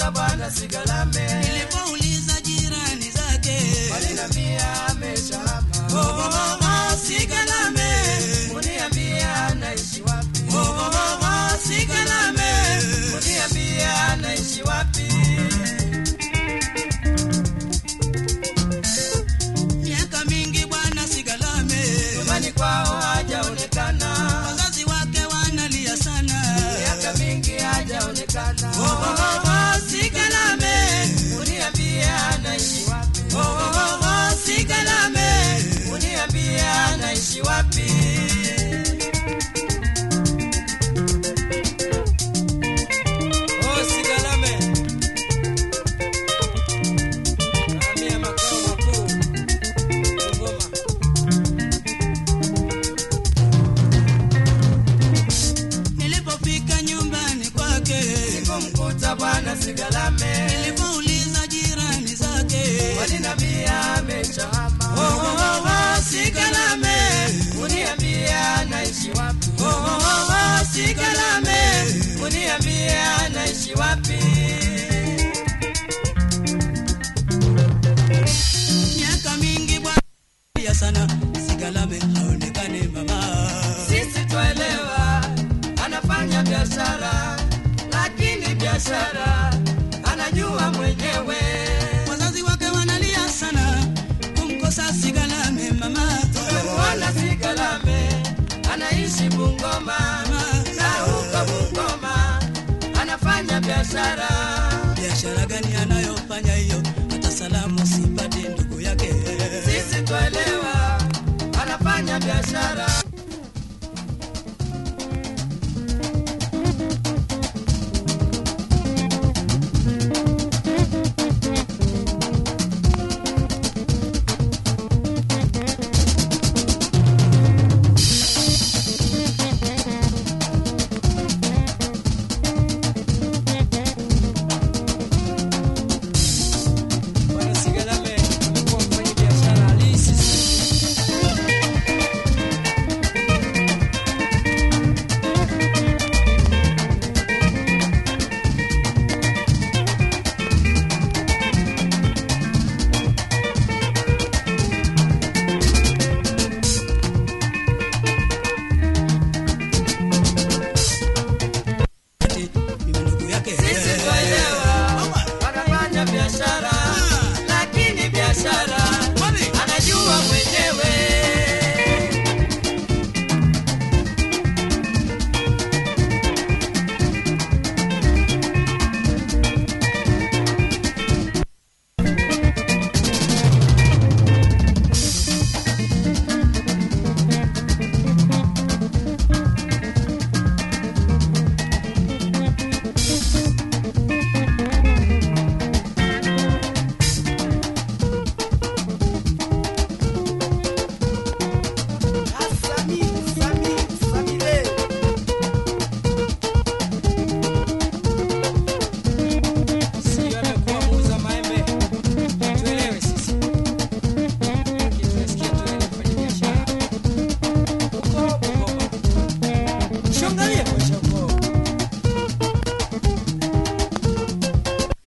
kumkuta bwana Sigalame, Nilipouliza jirani zake walinambia ameshahama. Oh, oh, oh, oh, Sigalame Uniambia anaishi wapi? Oh, oh, oh, oh, Sigalame Uniambia anaishi wapi? Miaka mingi bwana Sigalame Nyumbani kwao hajaonekana, wazazi wake wanalia sana miaka mingi hajaonekana. Oh, oh, oh, oh, Sigalame Uniambia anaishi wapi? Oh, oh, oh, oh, Sigalame Uniambia anaishi wapi? Oh, Sigalame. Nahamia makao makuu Dodoma. Nilipofika nyumbani kwake Sikumkuta bwana Sigalame, Nilipouliza jirani zake walinambia ameshahama. Oh, oh, oh, oh, Sigalame Uniambia anaishi wapi? Oh, oh, oh, oh, Sigalame Uniambia anaishi wapi? Miaka mingi bwana ya sana Sigalame haonekani mama Sisi twaelewa anafanya biashara, lakini biashara anajua mwenyewe. Wazazi wake wanalia sana kumkosa Sigalame mama Tumemwona Sigalame anaishi Bungoma, na huko Bungoma anafanya biashara. biashara gani anayofanya hiyo hata salamu sipati ndugu yake Sisi twaelewa anafanya biashara,